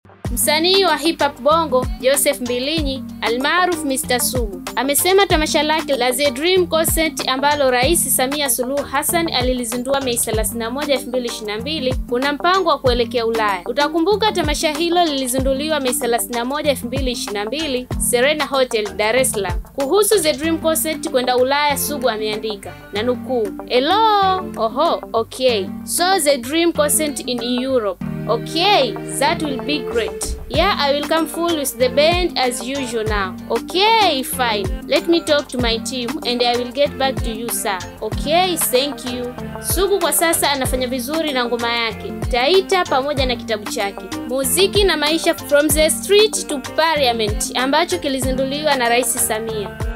Msanii wa hip hop Bongo Joseph Mbilinyi almaarufu Mr Sugu amesema tamasha lake la The Dream Concert ambalo Rais Samia Suluhu Hassan alilizindua Mei 31, 2022 kuna mpango wa kuelekea Ulaya. Utakumbuka tamasha hilo lilizinduliwa Mei 31, 2022 Serena Hotel, Dar es Salaam. Kuhusu The Dream Concert kwenda Ulaya, Sugu ameandika na nukuu, hello oho okay so the Dream Concert in Europe Okay, that will be great. Yeah, I will come full with the band as usual now. Okay, fine. Let me talk to my team and I will get back to you sir. Okay, thank you. Sugu kwa sasa anafanya vizuri na ngoma yake Taita pamoja na kitabu chake Muziki na Maisha from the Street to Parliament ambacho kilizinduliwa na Rais Samia.